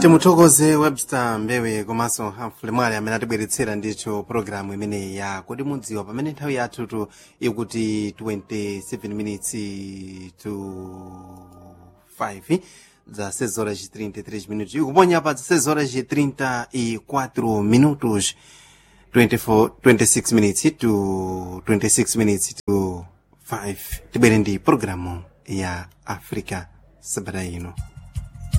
timuthokoze webster mbewe komanso hamfule mwale amene atibweretsera ndicho pologalamu imeneyi ya kodi mudziwa pamene nthawi yathutu ikuti 27 minutes to 5 za 6 horas e 33 minutos ikuponya pa 6 horas e 34 minutos 24, 26 minutes to 26 minutes to 5 tibwere ndi pologalamu ya africa sabata ino